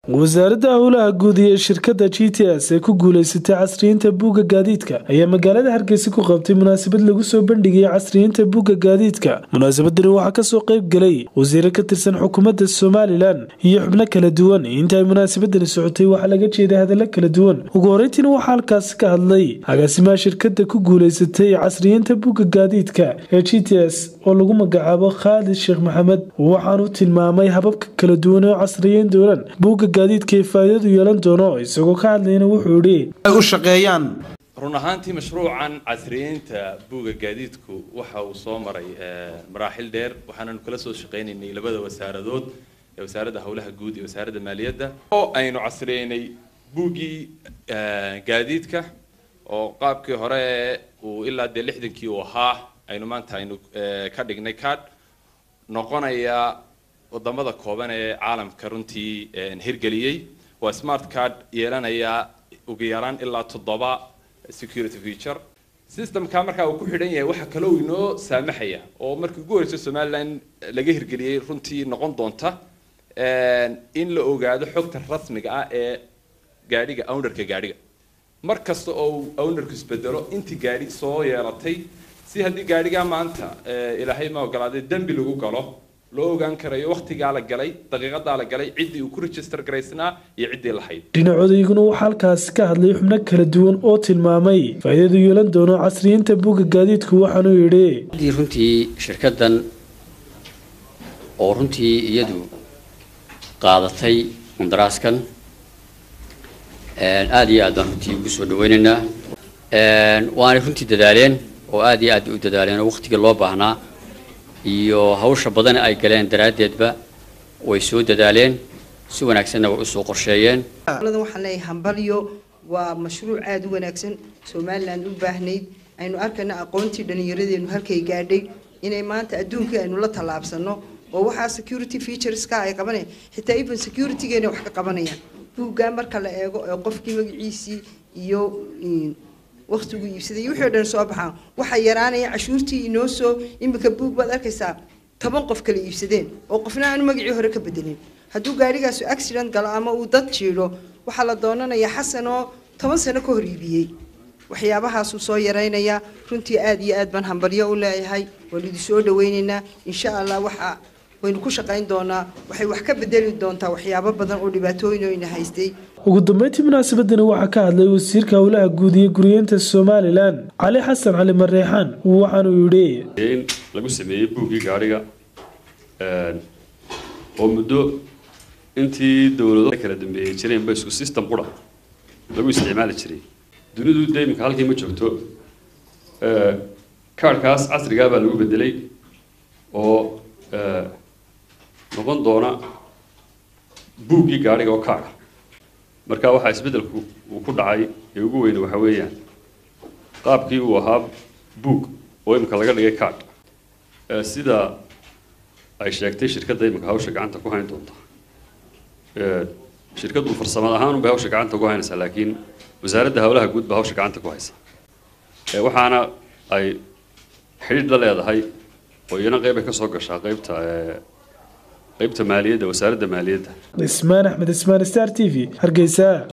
wasaaradda howlaha guud iyo shirkadda g t s ee ku guuleysatay casriyiinta buugga gaadiidka ayaa magaalada hargeysa ku qabtay munaasabad lagu soo bandhigayay casriyiinta buugga gaadiidka munaasabadani waxaa kasoo qeyb galay wasiire ka tirsan xukuumadda somalilan iyo xubno kala duwan inta ay munaasabadani socotay waxaa laga jeeday hadallo kala duwan ugu horeyntiina waxaa halkaasi ka hadlay agaasimaha shirkadda ku guuleysatay casriyiinta buugga gaadiidka ee g t s oo lagu magacaabo khaalid sheekh maxamed waxaanu tilmaamay hababka kala duwan oo casriyeyn doonaan buugga gaadiidka ee faa'iidadu yeelan doono isagoo ka hadlayna wuxuu idhi u shaqeeyaan run ahaantii mashruucan casriyeynta buugga gaadiidku waxa uu soo maray maraaxil dheer waxaananu kala soo shaqaynaynay labada wasaaradood ee wasaaradda howlaha guud iyo wasaaradda maaliyadda oo aynu casriyeynay buuggii gaadiidka oo qaabkii hore uu ilaa dee lixdankii uu ahaa aynu maanta aynu ka dhignay card noqonaya wadamada kooban ee caalamka runtii hirgeliyey waa smart card yeelanaya ugu yaraan ilaa toddoba security feature systemka markaa uu ku xidhan yahay waxaa kaloo inoo saamaxaya oo markii ugu horreysay somaliland laga hirgeliyey runtii noqon doonta in la ogaado xogta rasmiga ah ee gaadhiga ownerka gaadhiga mar kasta oo ownerku isbedelo intii gaadhi soo yeelatay si haddii gaadhigaa maanta ilaahay ma ogolaaday dembi lagu galo loo ogaan karayo waktigaa la galay daqiiqadaa la galay ciddii uu ku register garaysnaa iyo ciddii lahayd dhinacodayguna waxaa halkaasi ka hadlay xubno kala duwan oo tilmaamay faa'iidadu yeelan doono casriyiinta buugga gaadiidku waxaanuu yidhi runtii shirkaddan oo runtii iyadu qaadatay mundaraaskan aada iyo aad baan runtii ugu soo dhaweynaynaa waanay runtii dadaaleen oo aad iyo aad bay u dadaaleen oo waktigii loo baahnaa iyo hawsha badan ay galeen daraaddeedba way soo dadaaleen si wanaagsanna way usoo qorsheeyeen waxaan leeyahay hambalyo waa mashruuc aada u wanaagsan somaliland u baahnayd aynu arkayna aqoontii dhallinyaradeenu halkay gaadhay inay maanta adduunkii aynu la tallaabsano oo waxaa security featureska ay qabanayaan xitaa even securitygeena wax ka qabanayaan buuggaa marka la eego ee qofkii magaciisii iyo waktigu iibsaday wixii o dhan soo baxaan waxaa yaraanaya cashuurtii inoo soo iminka buug baad arkaysaa toban qof kala iibsadeen oo qofna aanu magacii hore ka bedelin hadduu gaarigaasu accident galo ama uu dad jiidho waxaa la doonanayaa xasan oo toban sano ka hor iibiyey waxyaabahaasuu soo yaraynayaa runtii aada iyo aad baan hambalyo u leeyahay waan idi soo dhaweynaynaa insha allah waxa waynu ku shaqayn doonaa waxay wax ka bedeli doontaa waxyaabo badan oo dhibaatooyin oo ina haystay ugu dambeyntii munaasabadani waxaa ka hadlay wasiirka howlaha guud iyo guriyeenta somalilan cali xasan cali mareexaan waxaanuu yidhi in lagu sameeyey buuggii gaadhiga oo muddo intii dowlado kala dambeeyey jireenba isku system qura lagu isticmaali jiray dunidu dee iminka halkii ma joogto kaarhkaas casrigaa baa lagu bedelay oo noqon doona buuggii gaadhiga oo kaara marka waxaa isbeddelku uu ku dhacay ee ugu weyne waxa weeyaan qaabkii uu ahaa buug oo imika laga dhigay card sida ay sheegtay shirkadda imika hawsha gacanta ku hayn doonta shirkaddu farsamad ahaan unbay hawsha gacanta ku haynaysaa laakiin wasaaradda howlaha guud baa hawsha gacanta ku haysa waxaana ay xidhiidh la leedahay oo iyana qeyb ay ka soo gashaa qeybta qaybta maaliyadda wasaaradda maaliyadda ismaan axmed ismaan star t v hargeysa